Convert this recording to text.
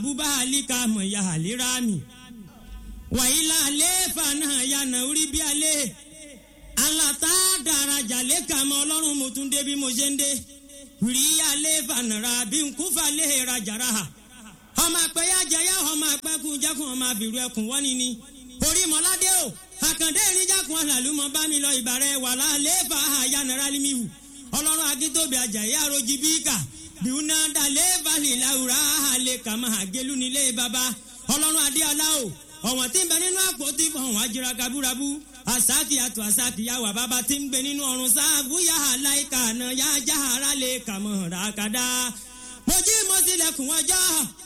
búbá àlíkà mọ̀ ya àlírà mi wàyílà àlééfà náà yànnà orí bí alẹ́ alata daraja lẹ́ka mọ́ ọlọ́run mo tún dé bí mo ṣe ń dé rí àlééfà nàrà bí nkúfà lè rajàrà ọmọ àpẹyà jẹyà ọmọ àpẹkùn jẹkùn ọmọ àbìrú ẹkùn wọ́n ni ni orí mọ́ládé o àkàndé ìrìnjàkùn àlàlùmọ́ bá mi lọ ìbàrẹ̀ wàlá àlééfà àyànnàrà límìwù ọlọ́run akíntóbi àjàyè àròjì bíkà bíúná dalẹ̀ balẹ̀ làwùrà àlẹ̀ kàmá àgélú nílé baba ọlọ́run adéọlá o ọ̀wọ́n tí ń bẹ nínú àpótí ọ̀hún àjẹrà kabúrabú àsáàkì àtọ̀ àsáàkì yàwà bàbá tí ń gbé nínú ọ̀run sáàbù yàhà láìka àná yá jáhàrá lè kàmọ́ ràkàdá mojí mọ́sílẹ̀kùn ọjọ́